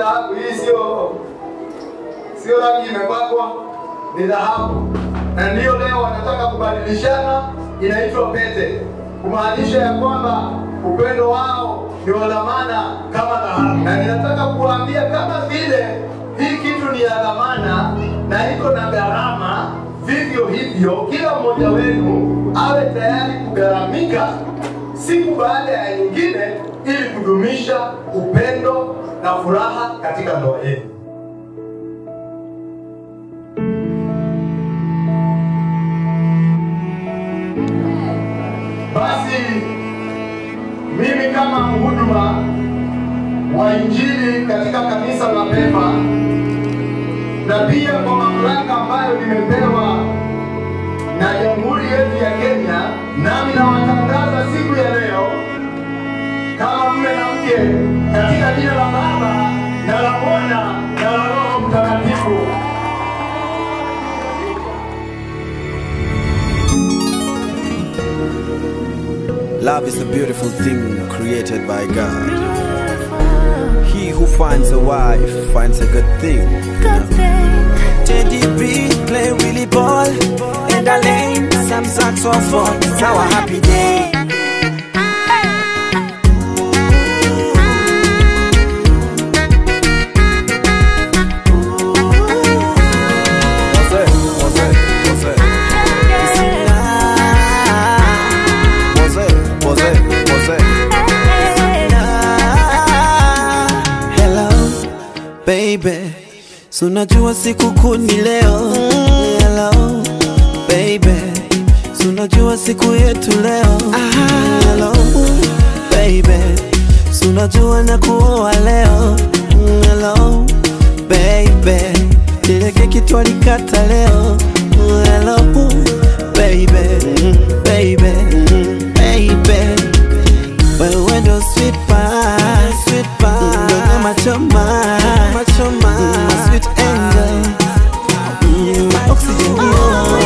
dhahabu. Hii sio sio rangi imepakwa, ni dhahabu, na ndiyo leo wanataka kubadilishana, inaitwa pete, kumaanisha ya kwamba upendo wao ni wa dhamana kama dhahabu. Na ninataka kuwaambia kama vile hii kitu ni ya dhamana na iko na gharama, vivyo hivyo kila mmoja wenu awe tayari kugharamika siku baada ya nyingine, ili kudumisha upendo na furaha katika ndoa yenu. Basi mimi kama mhuduma wa Injili katika kanisa la Pema na pia kwa mamlaka ambayo nimepewa na jamhuri yetu ya Kenya, nami nawatangaza siku ya leo kama mume na mke katika jina la Baba na la Mwana na la Roho Mtakatifu. Love is a beautiful thing created by God. He who finds a wife finds a good thing. JDB play Willie ball and a lane some saxophone. It's our happy day. What's it? What's it? What's it? What's it? What's it? What's it? Hello baby, si unajua siku kuu ni leo. Hello baby, si unajua siku yetu leo. Hello baby, si unajua na kuoa leo. Hello baby, ile keki twalikata leo. Hello baby, baby, baby wewe ndo sweet pie, sweet pie, ndo nyama choma, choma, my sweet angel, mm, my oxygen, yeah.